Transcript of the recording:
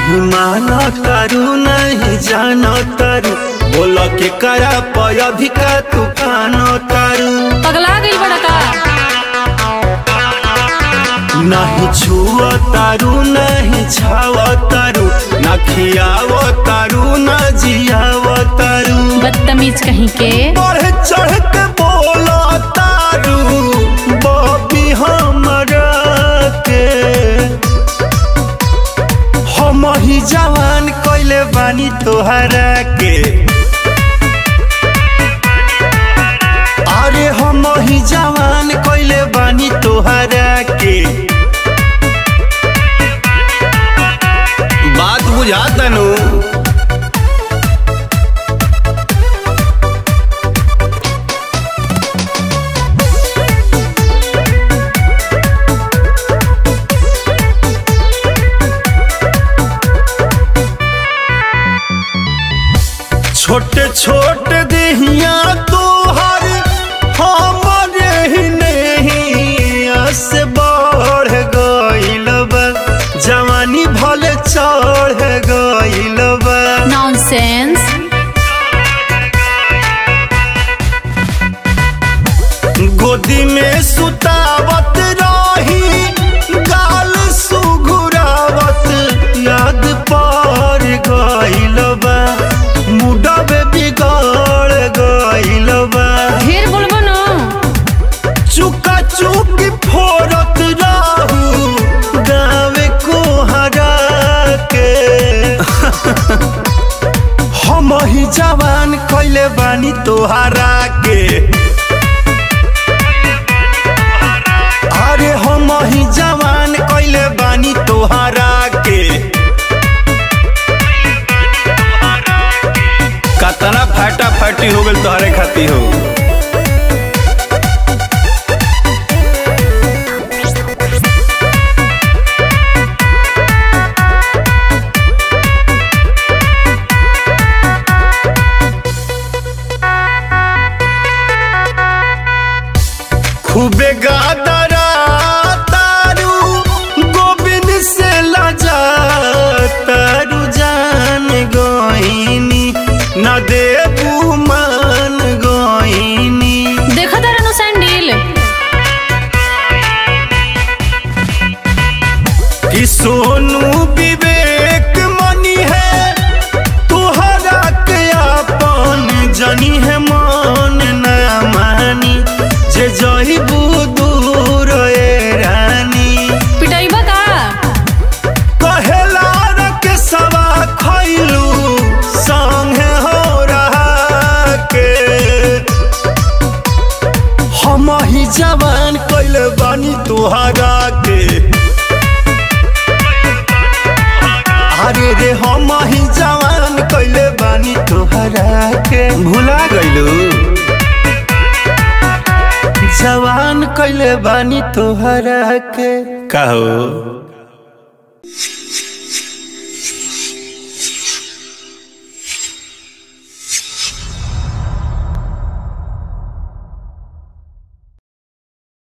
नहीं मानो तारू नहीं जानो तारू बोल के करा पय अधिका तू कानो तारू पगला गई बड़ा का नहीं छुआ तारू नहीं छाव तारू न खियाव तारू न जियाव तारू बदतमीज कहीं के बढ़ चढ़ के बोला तारू बबी हमरा के हम ही जवान कइले बानी तोहरा के अरे हम ही जवान कइले बानी तोहरा के बात बुझा तनु छोटे छोटे देहिया तोहर हमरे ही नहीं से बढ़ गइल बा जवानी भले चढ़ गइल बा नॉनसेंस गोदी में सुतावत रही गाल सुघुरावत याद पर गइल बा मुडबे बिगड़ गइल बा ढेर बोलबो न चुका चुक फोरत रहू गावे को हरा के हम ही जवान कइले बानी तोहरा के अरे हम ही जवान कइले बानी तोहरा के कतना फाटा फाटी हो गइल तोहरे खाती हो खूबे गादरा तारू गोविंद से लजा तारू जान गोइनी न देबू मान गोइनी देखा तारा नु सैंडल कि सोनू विवेक मनी है तुहरा के अपन जनी है मन न मानी जे जहिबू दूर ए रानी पिटाइबा का कहेला रख सवा खैलू संगे हो रहा के हम ही जवान कैले बानी तुहरा के अरे रे हम ही जवान कैले बानी तुहरा के भुला गइलू जवान कैले बानी तुहरा के कहो